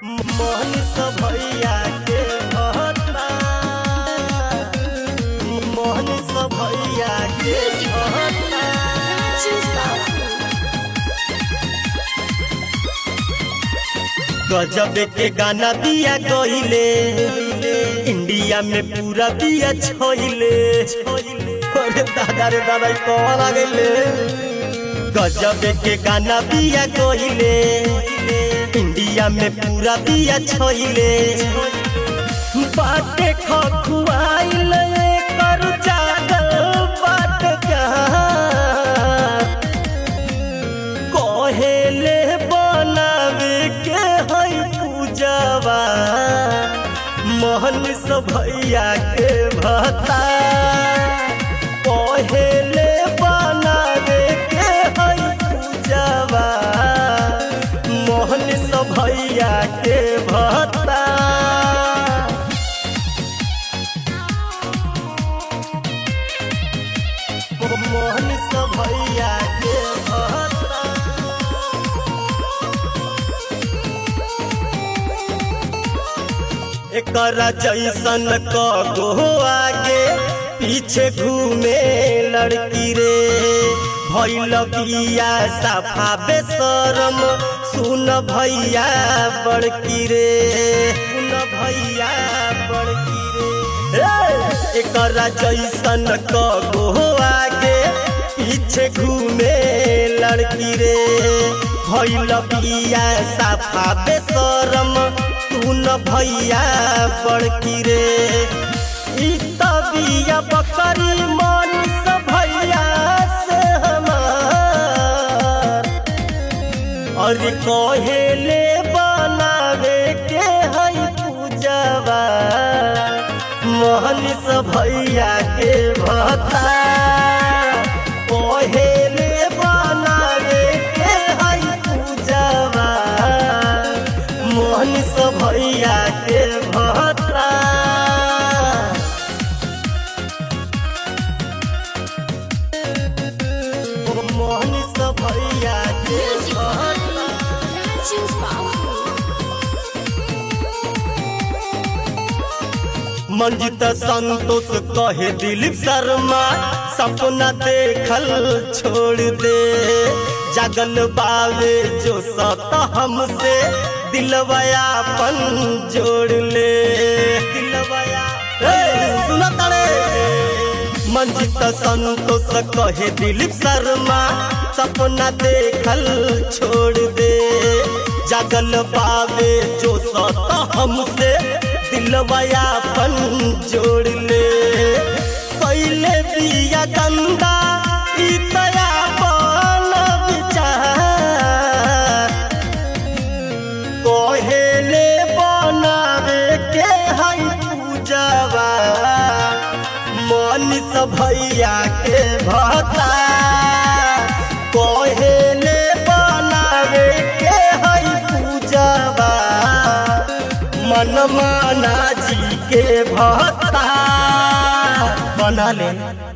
मोहनिस भैया के भत्ता मोहनिस भैया के भत्ता गजब के गाना दिया गईले इंडिया में पूरा दिया छोइले अरे दादा रे दादा ई कौन आ गईले गजब के गाना दिया गईले इंडिया में पूरा दिया छोइले बाटे खखुआइल कर जागल बाट कहेले बनावे के है पूजवा मोहन से भैया के भता कहेले बनावे के है पूजवा मोहन से भैया के भता मोहन से भैया के भता एकरा जैसन कगो आगे पीछे घूमे लड़की रे भैल बिया सफा बेसरम सुन भैया बड़की रे सुन भैया बड़की रे ए, एकरा जैसन कगो आगे पीछे घूमे लड़की रे भैल बिया सफा बेसरम तू न भैया बड़की रे ई तबिया बकरी मन से भैया से हमार और कहेले बनावे के है पूजवा मोहन से भैया के भता कहेले बनावे के है पूजवा मोहन से भैया के भता मोहन से भैया के भता मंजित संतोष कहे दिलीप शर्मा सपना देखल छोड़ दे जगल बावे जो सत हमसे दिलवया पन जोड़ ले दिलवया सुना तड़े मंजित संतोष कहे दिलीप शर्मा सपना देखल छोड़ दे जगल बावे जो सत हमसे दिलवया पन जोड़ ले पहले बिया गंदा ई तया बन विचार कहेले बनावे के है पूजवा मन से भैया के भता कहेले बनावे के है पूजवा मन माना जी के भता बना ले